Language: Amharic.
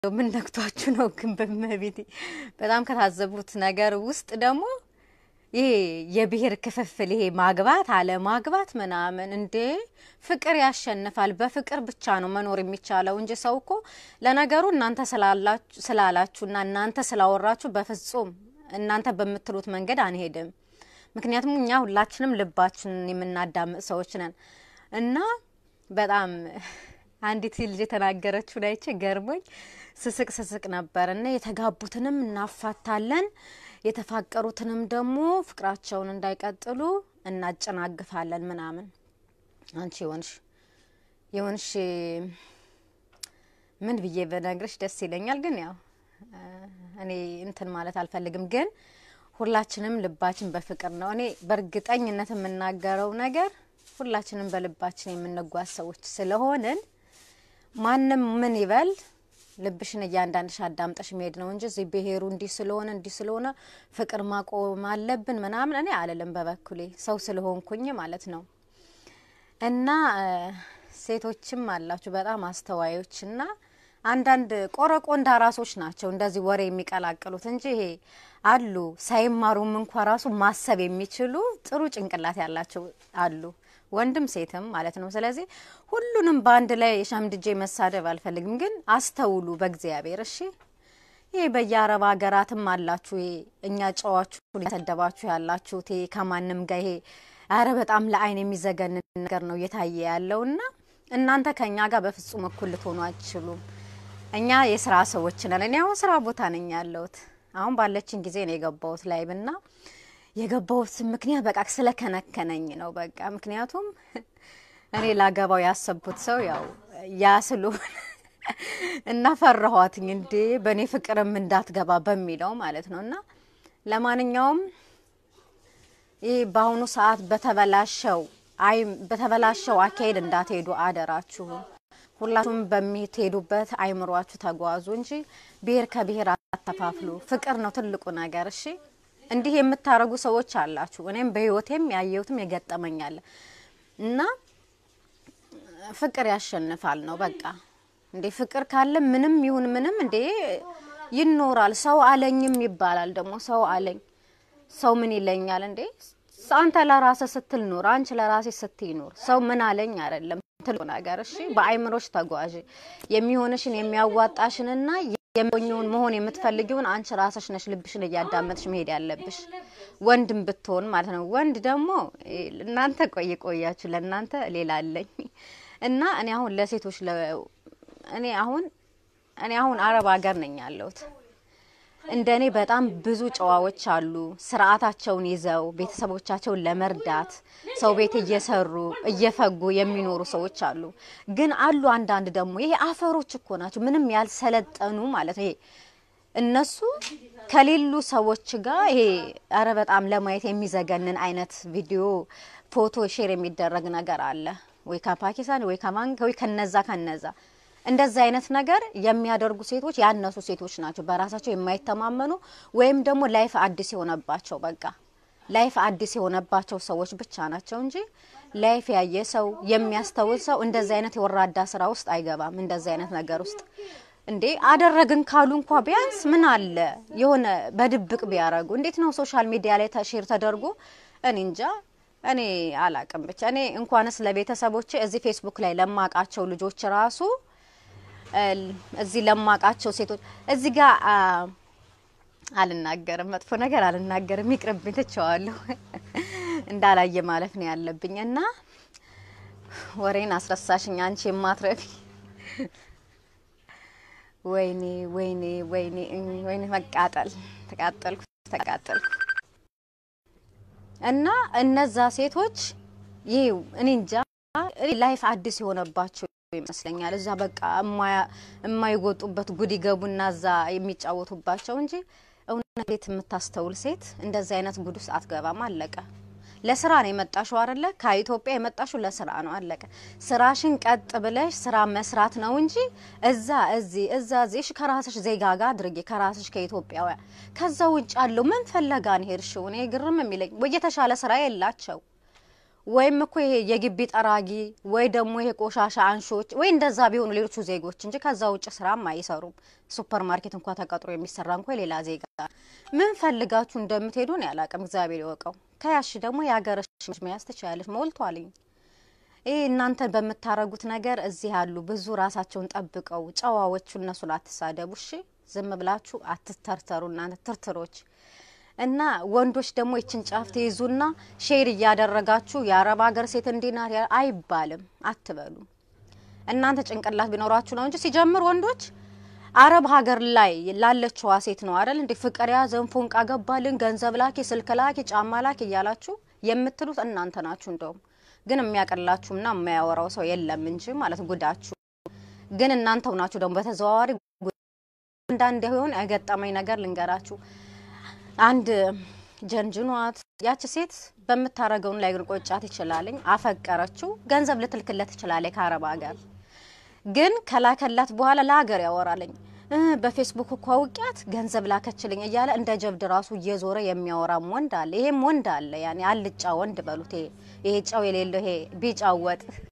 ምን ነክቷችሁ ነው ግን? በመቤቴ በጣም ከታዘቡት ነገር ውስጥ ደግሞ ይሄ የብሔር ክፍፍል ይሄ ማግባት አለማግባት ምናምን እንዴ ፍቅር ያሸንፋል። በፍቅር ብቻ ነው መኖር የሚቻለው እንጂ ሰው እኮ ለነገሩ እናንተ ስላላችሁና እናንተ ስላወራችሁ በፍጹም እናንተ በምትሉት መንገድ አንሄድም። ምክንያቱም እኛ ሁላችንም ልባችንን የምናዳምጥ ሰዎች ነን እና በጣም አንዲት ልጅ የተናገረችውን አይቼ ገርሞኝ ስስቅ ስስቅ ነበር እና የተጋቡትንም እናፋታለን የተፋቀሩትንም ደግሞ ፍቅራቸውን እንዳይቀጥሉ እናጨናግፋለን ምናምን። አንቺ የሆንሽ የሆንሽ ምን ብዬ በነግርሽ ደስ ይለኛል፣ ግን ያው እኔ እንትን ማለት አልፈልግም። ግን ሁላችንም ልባችን በፍቅር ነው። እኔ በእርግጠኝነት የምናገረው ነገር ሁላችንም በልባችን የምንጓዝ ሰዎች ስለሆንን ማንም ምን ይበል ልብሽን እያንዳንድሽ አዳምጠሽ መሄድ ነው እንጂ እዚህ ብሄሩ እንዲህ ስለሆነ እንዲህ ስለሆነ ፍቅር ማቆም አለብን ምናምን እኔ አልልም። በበኩሌ ሰው ስለሆንኩኝ ማለት ነው። እና ሴቶችም አላችሁ በጣም አስተዋዮች እና አንዳንድ ቆረቆንዳ ራሶች ናቸው እንደዚህ ወሬ የሚቀላቅሉት እንጂ ይሄ አሉ ሳይማሩም እንኳ ራሱ ማሰብ የሚችሉ ጥሩ ጭንቅላት ያላቸው አሉ ወንድም ሴትም ማለት ነው። ስለዚህ ሁሉንም በአንድ ላይ ሸምድጄ መሳደብ አልፈልግም፣ ግን አስተውሉ በእግዚአብሔር እሺ። ይሄ በየአረብ ሀገራትም አላችሁ፣ ይሄ እኛ ጨዋችሁ ያሰደባችሁ ያላችሁት ይሄ ከማንም ጋር ይሄ አረ በጣም ለአይን የሚዘገንን ነገር ነው እየታየ ያለውና እናንተ ከእኛ ጋር በፍጹም እኩል ልትሆኑ አትችሉም። እኛ የስራ ሰዎች ነን። እኔ አሁን ስራ ቦታ ነኝ ያለሁት። አሁን ባለችን ጊዜ ነው የገባሁት ላይብና የገባሁት ምክንያት በቃ ስለከነከነኝ ነው። በቃ ምክንያቱም እኔ ላገባው ያሰብኩት ሰው ያው ያ ስለሆነ እና ፈራኋትኝ እንዴ በእኔ ፍቅርም እንዳትገባ በሚለው ማለት ነው። እና ለማንኛውም ይህ በአሁኑ ሰዓት በተበላሸው አይ በተበላሸው አካሄድ እንዳትሄዱ አደራችሁ። ሁላችሁም በሚትሄዱበት አይምሯችሁ ተጓዙ እንጂ ብሔር ከብሔር አተፋፍሉ። ፍቅር ነው ትልቁ ነገር። እሺ እንዲህ የምታረጉ ሰዎች አላችሁ። እኔም በህይወቴም ያየሁትም የገጠመኛል እና ፍቅር ያሸንፋል ነው በቃ። እንዴ ፍቅር ካለ ምንም ይሁን ምንም እንዴ ይኖራል። ሰው አለኝም ይባላል ደግሞ ሰው አለኝ ሰው ምን ይለኛል እንዴ? አንተ ለራስህ ስትል ኑር፣ አንቺ ለራሴ ስትይ ኑር። ሰው ምን አለኝ አይደለም ትልቁ ነገር። እሺ በአይምሮች ተጓዥ የሚሆንሽን የሚያዋጣሽንና የሚሆነውን መሆን የምትፈልጊውን አንቺ ራስሽ ነሽ ልብሽን እያዳመጥሽ መሄድ ያለብሽ። ወንድም ብትሆን ማለት ነው። ወንድ ደግሞ እናንተ ቆይ ቆያችሁ፣ ለእናንተ ሌላ አለኝ እና እኔ አሁን ለሴቶች እኔ አሁን እኔ አሁን አረብ ሀገር ነኝ ያለሁት። እንደ እኔ በጣም ብዙ ጨዋዎች አሉ፣ ስርዓታቸውን ይዘው ቤተሰቦቻቸውን ለመርዳት ሰው ቤት እየሰሩ እየፈጉ የሚኖሩ ሰዎች አሉ። ግን አሉ አንዳንድ ደግሞ ይሄ አፈሮች እኮ ናቸው፣ ምንም ያልሰለጠኑ ማለት ነው። ይሄ እነሱ ከሌሉ ሰዎች ጋር ይሄ አረ በጣም ለማየት የሚዘገንን አይነት ቪዲዮ፣ ፎቶ ሼር የሚደረግ ነገር አለ ወይ ከፓኪስታን ወይ ከማን ወይ ከነዛ ከነዛ እንደዚህ አይነት ነገር የሚያደርጉ ሴቶች ያነሱ ሴቶች ናቸው። በራሳቸው የማይተማመኑ ወይም ደግሞ ላይፍ አዲስ የሆነባቸው በቃ ላይፍ አዲስ የሆነባቸው ሰዎች ብቻ ናቸው እንጂ ላይፍ ያየ ሰው የሚያስተውል ሰው እንደዚህ አይነት የወራዳ ስራ ውስጥ አይገባም። እንደዚህ አይነት ነገር ውስጥ እንዴ አደረግን ካሉ እንኳ ቢያንስ ምን አለ የሆነ በድብቅ ቢያረጉ። እንዴት ነው ሶሻል ሚዲያ ላይ ሼር ተደርጎ እኔ እንጃ እኔ አላቅም። ብቻ እኔ እንኳንስ ለቤተሰቦቼ እዚህ ፌስቡክ ላይ ለማቃቸው ልጆች ራሱ እዚህ ለማቃቸው ሴቶች እዚህ ጋር አልናገርም፣ መጥፎ ነገር አልናገርም፣ ይቅርብኝ፣ ትቸዋለሁ። እንዳላየ ማለፍ ነው ያለብኝ እና ወሬን አስረሳሽኝ አንቺ የማትረቢ ወይኔ ወይኔ ወይኔ ወይኔ መቃጠል ተቃጠልኩ ተቃጠልኩ። እና እነዛ ሴቶች ይህ እኔ እንጃ ላይፍ አዲስ የሆነባቸው ይመስለኛል። እዛ በቃ የማይወጡበት ጉድ ይገቡና እዛ የሚጫወቱባቸው እንጂ እውነት ቤት የምታስተውል ሴት እንደዚህ አይነት ጉድ ውስጥ አትገባም። አለቀ። ለስራ ነው የመጣሽው አይደለ? ከኢትዮጵያ የመጣሽው ለስራ ነው። አለቀ። ስራሽን ቀጥ ብለሽ ስራ መስራት ነው እንጂ እዛ እዚህ እዛ እዚህ ከራስሽ ዜጋ ጋር አድርጌ ከራስሽ ከኢትዮጵያውያን ከዛ ውጭ ያለው ምን ፈለጋን ሄድሽው? እኔ ግርም የሚለኝ ወይ የተሻለ ስራ የላቸው ወይም እኮ ይሄ የግቢ ጠራጊ ወይ ደግሞ ይሄ ቆሻሻ አንሾች ወይ እንደዛ ቢሆኑ ሌሎቹ ዜጎች እንጂ ከዛ ውጭ ስራም አይሰሩም። ሱፐር ማርኬት እንኳ ተቀጥሮ የሚሰራ እንኳ ሌላ ዜጋ ምን ፈልጋችሁ እንደምትሄዱ ነው ያላቅም እግዚአብሔር ይወቀው። ከያሽ ደግሞ የሀገርሽ መያዝ ትችላለች። ሞልቷልኝ። ይህ እናንተ በምታረጉት ነገር እዚህ ያሉ ብዙ ራሳቸውን ጠብቀው ጨዋዎቹ እነሱን አትሳደቡ እሺ። ዝም ብላችሁ አትተርተሩ እናንተ ትርትሮች እና ወንዶች ደግሞ ይችን ጫፍ ትይዙና ሼር እያደረጋችሁ የአረብ ሀገር ሴት እንዲናት አይባልም አትበሉ። እናንተ ጭንቅላት ቢኖራችሁ ነው እንጂ ሲጀምር ወንዶች አረብ ሀገር ላይ ላለችዋ ሴት ነው አይደል እንዴ ፍቅር ያዘን ፎንቃ ገባልን፣ ገንዘብ ላኪ፣ ስልክ ላኪ፣ ጫማ ላኪ እያላችሁ የምትሉት እናንተ ናችሁ። እንደውም ግን የሚያቀላችሁና የማያወራው ሰው የለም እንጂ ማለት ጉዳችሁ ግን እናንተው ናችሁ። ደግሞ በተዘዋዋሪ አንዳንድ የሆነ የገጠመኝ ነገር ልንገራችሁ። አንድ ጀንጅኗት ያች ሴት በምታረገውን ላይ ግን ቆጫት ይችላልኝ። አፈቀረችው፣ ገንዘብ ልትልክለት ትችላለች ከአረብ ሀገር ግን ከላከላት በኋላ ለሀገር ያወራልኝ በፌስቡክ እኮ አውቂያት ገንዘብ ላከችልኝ እያለ እንደ ጀብድ ራሱ እየዞረ የሚያወራም ወንድ አለ። ይሄም ወንድ አለ። ያኔ አልጫ ወንድ በሉት። ይሄ ጨው የሌለው ይሄ ቢጫ ወጥ